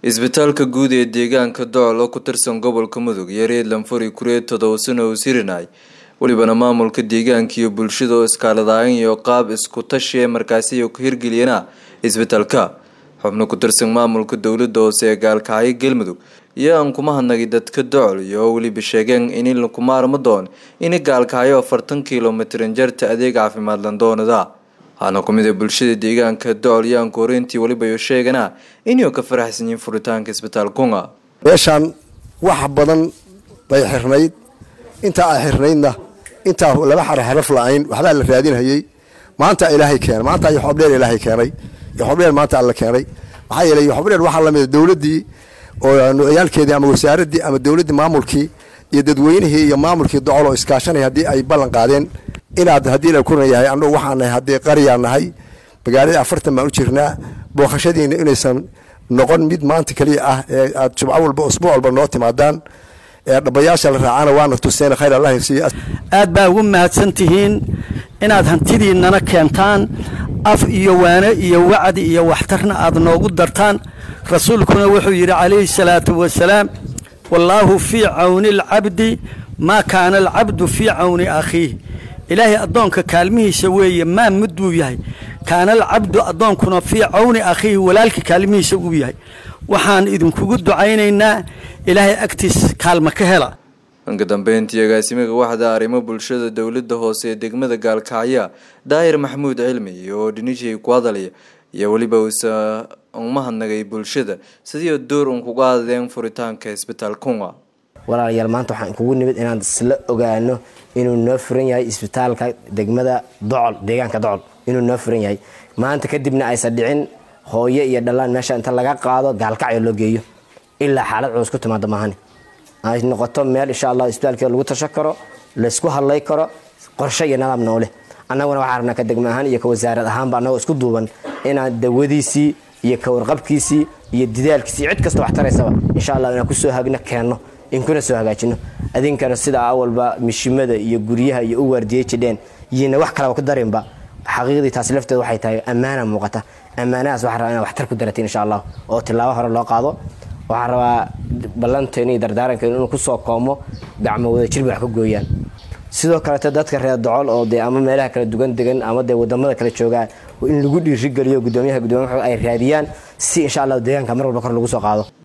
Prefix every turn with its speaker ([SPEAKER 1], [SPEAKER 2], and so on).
[SPEAKER 1] isbitaalka guud ee deegaanka docol oo ku tirsan gobolka mudug iyo reer lanfuri kureed todoba sano uu sirinay welibana maamulka deegaanka iyo bulshada oo iskaaladaayan iyo qaab isku tashi ee markaasiyo ku hirgeliyana isbitaalka xubno ku tirsan maamulka dowlada hoose ee gaalkacyo galmudug iyo aan kuma hadnagay dadka docol iyo weliba sheegeen in lakuma arma doon in gaalkacyo afartan kilomitrin jarta adeeg caafimaad landoonada waxaana kumid a bulshada deegaanka docol iyo aanku horeyntii weliba yo sheegana inay ka faraxsan yihiin furitaanka isbitaal kunga
[SPEAKER 2] meeshaan wax badan bay xirnayd intaa ay xirnaydna intaa laba xare xaraf la-ayn waxbaa la raadinhayey maanta ilaahay keenay maanta yoxobdheer ilaahay keenay yoxobdheer maanta alla keenay maxaa yeelay yoxobdheer waxaa lamida dowladdii oo nucyaalkeedii ama wasaaradii ama dowladdii maamulkii iyo dadweynihii iyo maamulkii docol oo iskaashanaya haddii ay ballan qaadeen inaad haddii la kuran yahay annagu waxaa nahay haddii qaryaa nahay magaaladii afartan baan u jirnaa booqashadiina inaysan noqon mid maanta keliya ah ee aad jubco walba usbuuc walba noo timaadaan ee dhabayaasha la raacana waana tuseen khayr allah siiye
[SPEAKER 3] aad baa ugu mahadsan tihiin inaad hantidiinana keentaan af iyo waane iyo wacdi iyo waxtarna aad noogu dartaan rasuulkuna wuxuu yidhi calayhi salaatu wasalaam wallaahu fii cawni alcabdi maa kaana alcabdu fii cawni akhiih ilaahay addoonka kaalmihiisa weeye maa mudduu yahay kaana alcabdu addoonkuna fii cawni akhiihi walaalka kaalmihiisa uu yahay waxaan idinkugu ducaynaynaa ilaahay agtiis kaalma ka hela
[SPEAKER 1] dhanka dambeyntii agaasimaga waxda arrimo bulshada dowlada hoose ee degmada gaalkacya daahir maxamuud cilmi oo dhinijii ku hadalaya iyo weliba usa umahadnagay bulshada sidii door un kuga hadleen furitaanka isbitaal kunga
[SPEAKER 4] walaalayaal maanta waxaan kugu nimid inaan isla ogaano inuu noo furan yahay isbitaalka degmada docol deegaanka docol inuu noo furan yahay maanta kadibna aysan dhicin hooyo iyo dhallaan meesha inta laga qaado gaalkacyo loo geeyo ilaa xaalad culus ku timaado maahani ay noqoto meel insha allah isbitaalkeeda lagu tashan karo laysku hadlay karo qorshe iyo nadaam nooleh annaguna waxaa rabnaa ka degma ahaan iyo ka wasaarad ahaanba annagoo isku duuban inaan dawadiisii iyo ka warqabkiisii iyo didaalkiisii cid kasta wax taraysaba insha allah inaan kusoo hagno keenno inkuna soo hagaajino adinkana sida awalba mishimada iyo guryaha iyo u waardiyey jidheen yina wax kalaba ku darinba xaqiiqdii taasi lafteeda waxay tahay ammaana muuqata ammaanahaas waxaa rabaa inaa waxtar ku daratiin insha allah oo tilaabo hore loo qaado waxaa rabaa ballanteena iyo dardaarankeenu inuu kusoo koomo gacmo wada jirba wax ka gooyaan sidoo kaleeto dadka reer docol oo dee ama meelaha kala dugan degan ama dee wadamada kala joogaan in lagu dhiirigeliyo gudoomiyaha gudoomiya ay raadiyaan si insha allah deegaanka mar walba kor lagu soo qaado